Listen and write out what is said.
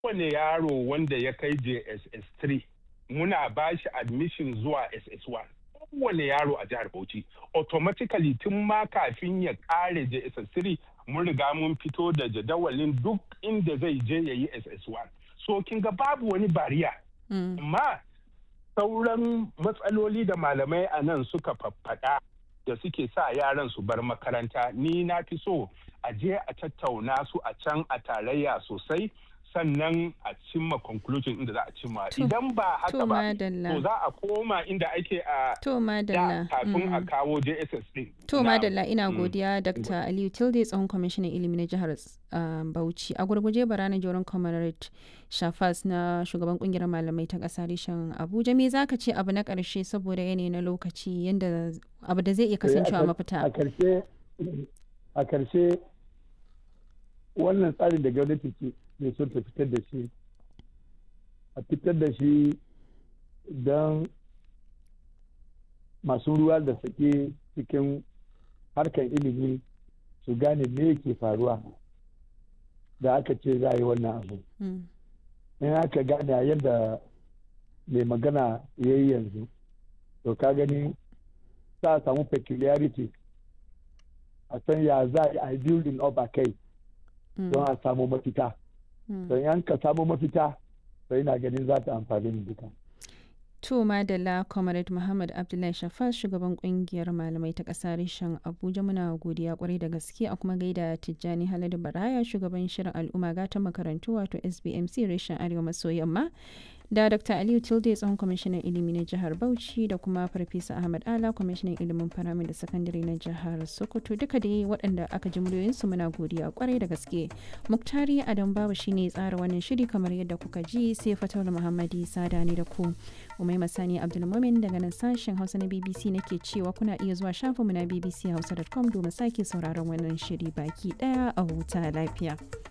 kowane yaro wanda ya kai JSS 3 muna ba shi admission zuwa SS1 kowane yaro a jihar Bauchi automatically tun ma kafin ya kare JSS 3 mun riga mun fito da jadawalin duk inda zai je ya yi SS1 so kin ga babu wani bariya amma sauran matsaloli da malamai a nan suka faffaɗa da suke sa yaran su bar makaranta ni na fi so a je a tattauna su a can a tarayya sosai sannan a cimma conclusion inda za a cimma idan ba haka ba to za a koma inda ake a to madalla kafin a kawo JSS din to madalla ina godiya Dr. Aliyu Tilde tsohon kwamishinan ilimi na jihar Bauchi a gurguje barana joron comrade Shafas na shugaban kungiyar malamai ta ƙasa reshen Abuja me zaka ce abu na ƙarshe saboda yanayi na lokaci yanda abu da zai iya kasancewa mafita a karshe a karshe wannan tsarin da gwamnati ke ne son ta fitar da shi a fitar da shi don masu ruwa da sake cikin harkar ilimi su gane me ke faruwa da aka ce za a yi wannan abu in aka gane a yadda mai magana ya yi yanzu to ka gani za a samu peculiarity a san ya za a yi building up a kai don a samu mafita don yan ka samu mafita sai na ganin za ta amfani mu duka. To Madalla Comrade Muhammad Abdullahi Shafas shugaban kungiyar malamai ta ƙasa reshen Abuja muna godiya kwarai da gaske a kuma gaida Tijjani Haladu Baraya shugaban shirin al'umma gatan makarantu wato SBMC reshen Arewa maso yamma da Dr. Aliyu Tilde tsohon kwamishinan ilimi na jihar Bauchi da kuma Farfesa Ahmad Ala kwamishinan ilimin faramin da sakandare na jihar Sokoto duka dai waɗanda aka ji muryoyinsu muna godiya kwarai da gaske. Muktari Adam Babu shine tsara wannan shiri kamar yadda kuka ji sai Fatul Muhammadi Sada ne da ku. Umai Masani Abdulmumin daga nan sashen Hausa na BBC nake cewa kuna iya zuwa shafinmu na bbchausa.com domin sake sauraron wannan shiri baki daya a huta lafiya.